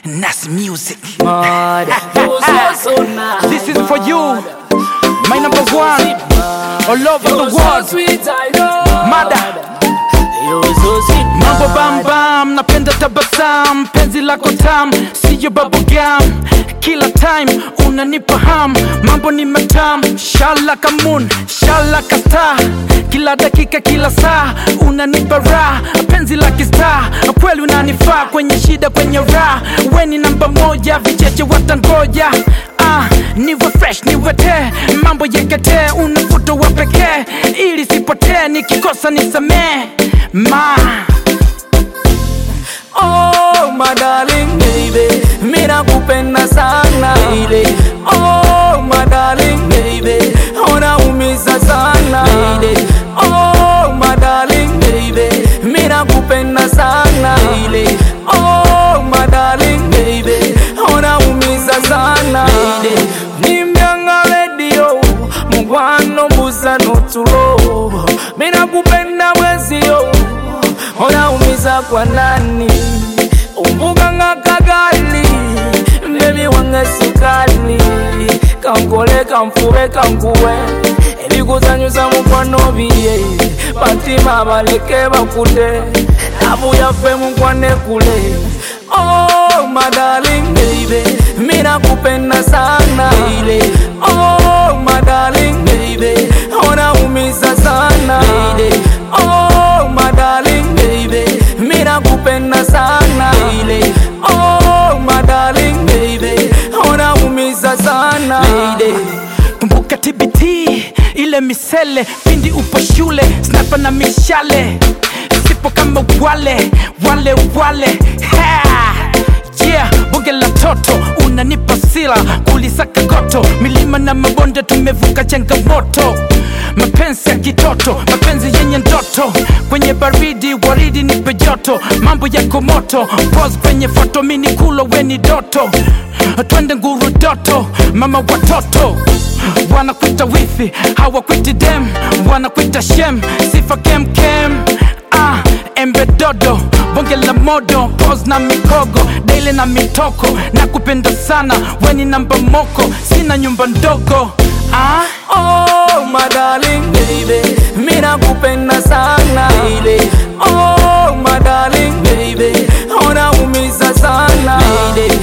Nas Music. Mad. This is for you, my number one, all over the world. Mada. Mambo bam bam, napenda tabasam, penzi lako tam, siyo bubblegum. Kila time unanipa ham, mambo ni matam, shala kamun, shala kasta. Kila dakika, kila saa unanipa raha, penzi la kista, kweli unanifaa kwenye shida, kwenye raha. Weni namba moja, vicheche watangoja. Ah, niwe fresh, niwe te, mambo yekete, unavuto wa pekee, ili sipotee, nikikosa nisamee ma Oh, my darling baby, mimi nakupenda sana baby. Oh, my darling baby, unaumiza sana baby. Oh, my darling baby, mimi nakupenda sana baby. Oh, my darling baby, unaumiza sana baby. Nimyanga radio, mugwano mbuza notulo, mimi nakupenda mwezio unaumiza kwa nani umbuga nga kagali bebi wange sukali kankole kanfube kankuwe ebikuzanyusa mukwano biye batima baleke bakute abu yaffe mukwane kule Oh, my darling baby, mimi nakupenda sana baby. Oh, my darling baby, unaumiza sana baby. Oh, my darling baby, mimi nakupenda sana baby. Oh, my darling baby, unaumiza sana baby. kumbuka TBT ile misele pindi upo shule snapa na mishale sipo kama wale wale wale ha! yeah bonge la toto unanipa sila kulisaka goto milima na mabonde tumevuka changamoto mapenzi ya kitoto mapenzi yenye ndoto kwenye baridi waridi nipe joto mambo yako moto pos kwenye foto mini kulo weni doto twende nguru doto mama watoto wanakwita wifi hawakwiti dem wanakwita shem sifa kemkem ah, embe dodo bonge la modo pos na mikogo daile na mitoko na kupenda sana weni namba moko sina nyumba ndogo ah? Oh, my darling baby, mimi nakupenda sana baby. Oh, my darling baby, unaumiza sana baby.